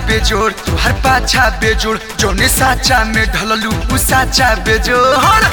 बेजोड़ तुहर पाछा बेजोड़ जोने साचा में ढललू उ साचा बेजोड़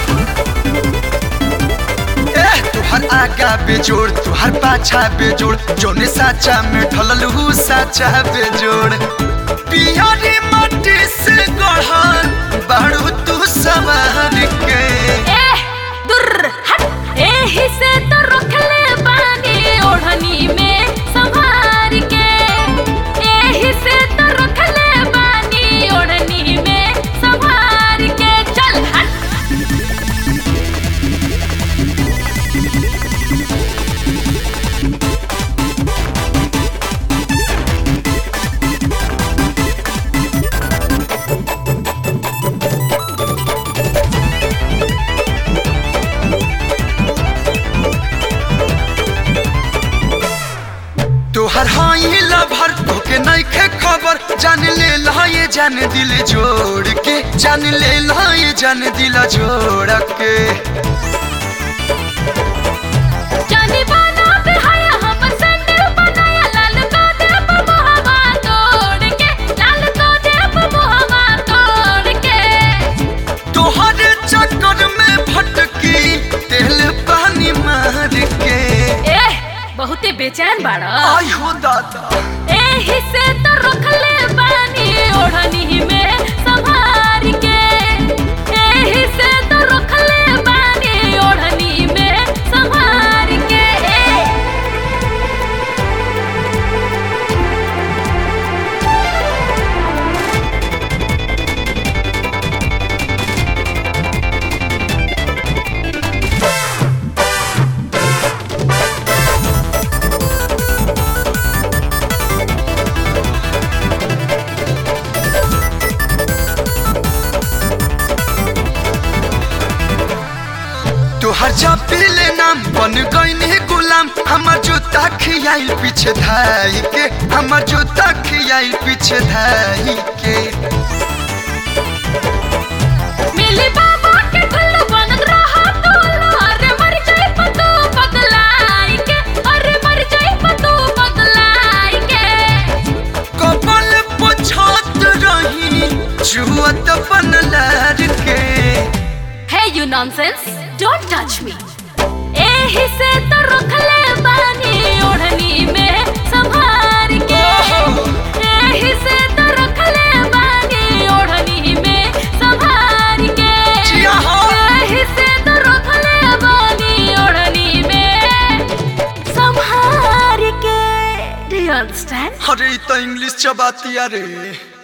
ए तुहर आगा बेजोड़ तुहर पाछा बेजोड़ जोने साचा में ढललू उ साचा बेजोड़ पियरी माटी से गढ़ल बाड़ू तू सवार के ए दुर हट एही से तो रखले बानी ओढ़नी में संभार के एही से तो रखले बानी ओढ़नी में संभार के चल हट तोहर हाई लभर तोके नइखे खबर जान ले लहाए जान दिल जोड़ के जान ले लहाए जान दिल जोड़ के जानी बाना पे हाया हमर सैंडल बनाया लाल तो देव मोहवा तोड़ के लाल तो देव मोहवा तोड़ के तोहर चक्कर में भटकी तेल पानी मार के ए बहुते बेचैन बाड़ा आई हो दादा एही से तो रखले बानी ओढ़नी में संभार के एही से तो रखले बानी ओढ़नी में संभार के तोहर जपीले नाम बन गईनी गुलाम हमर जूता खियाइल पीछे धाई के हमर जूता खियाइल पीछे धाई के मिली बाबा के ठुल्लू बनत रहा तू अरे मर जाई पतू बदलाई के अरे मर जाई पतू बदलाई के कपल पुछत रही जुअत बनलार के Hey you nonsense don't touch me एही से तो रखले बानी ओढ़नी में संभार के एही से तो रखले बानी ओढ़नी में संभार के जिया हो। एही से तो रखले बानी ओढ़नी में संभार के Do you understand? अरे इ तो इंग्लिश चबातिया रे